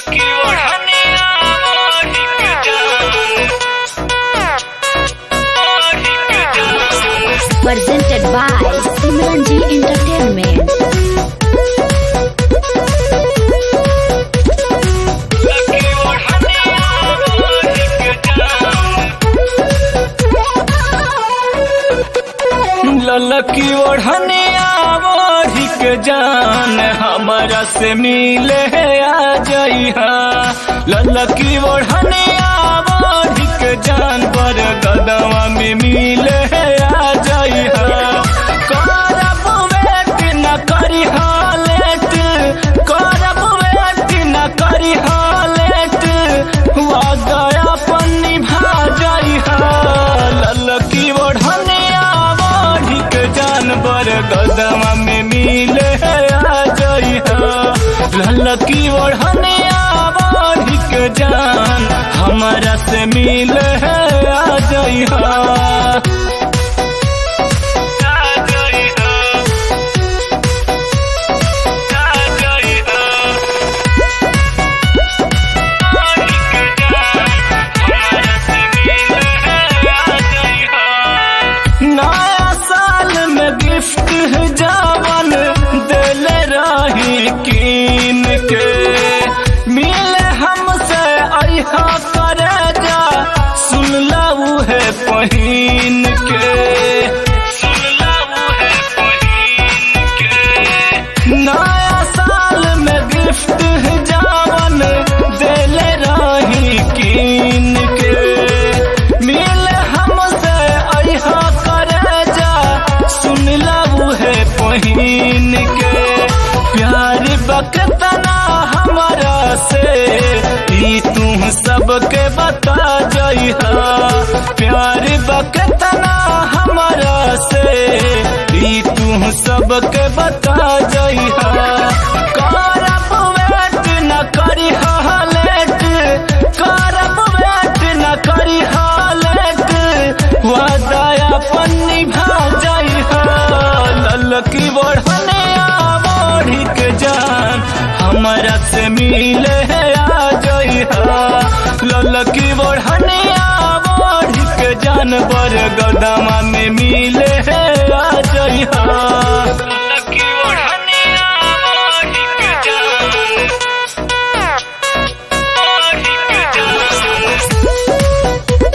लकी ओढ़निया ओढ़ी के जान ओढ़ी के जान presented by Simran G Entertainment. लकी ओढ़निया ओढ़ी के जान ललकी ओढ़निया ओढ़ी के जान हमारा से मिले आ जइहा ललकी ओढ़निया ओढ़ी के जान पर गदवा में मिले आ जइहा करब वेट न करी हालेट करब वेट न करी हालेट वादया पन्नी भा जइहा ललकी ओढ़निया ओढ़ी के जानवर गदवा में मिले आ जइहा ललकी ओढ़निया ओढ़ी के जान हमारा से मिले आ जइहा आ जइहा आ जइहा नया साल में गिफ्ट है जावन दिले रही कीन के मिले हमसे अहा करे जा सुन लऊ है पहिन के सुन लऊ है पहिन के नया साल में गिफ्ट है जावन दिले रही कीन के मिले हमसे अहा करे जा सुन लऊ है पहिन के प्यार बकतना हमारा से ई तू सबके बता जइहा प्यार बकतना हमारा से ई तू सबके बता जइहा करब वेट न करी हालेट करब वेट न करी हालेट वादया पन्नी भा जइहा ललकी बढ़निया बढ़ी के जान हमारा से मिले आ जइहा ललकी बढ़निया बढ़ी के जानवर गदमा में मिले आ जइहा ललकी बढ़निया बढ़ी के जान बढ़ी के जान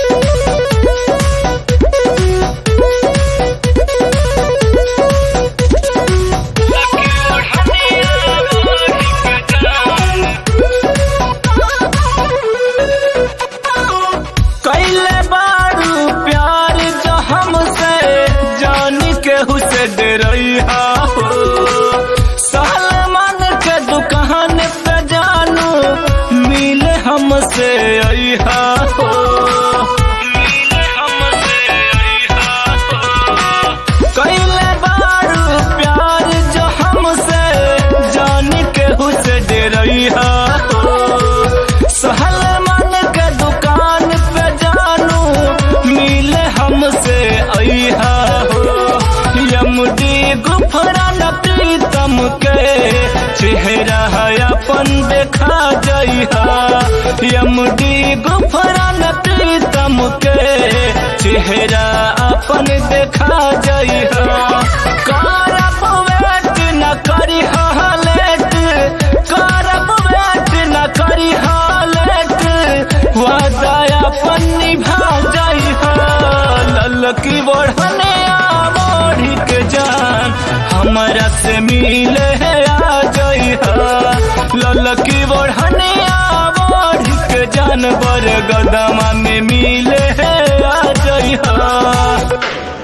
कैले बारू प्यार जो हमसे जान के हुसे डरैहा हो सलमान के दुकान पे जानू मिले हमसे अइहा हो मिले हमसे अइहा हो कैले बारू प्यार जो हमसे जान के हुसे डरैहा हो सहलमान के दुकान पे जानू मिले हमसे अइहा हो यमुदी गुफरान प्रीतम के चेहरा है अपन देखा जइहा यमुदी गुफरान प्रीतम के चेहरा अपन देखा जइहा करब वेट न करी हालेट करब वेट न करी हालेट वादया पन्नी भा जइहा ललकी बढ़ने बढ़ी के जान हमारा से मिले आ जइहा ललकी बढ़ने बढ़ी के जानवर गदमा में मिले आ जइहा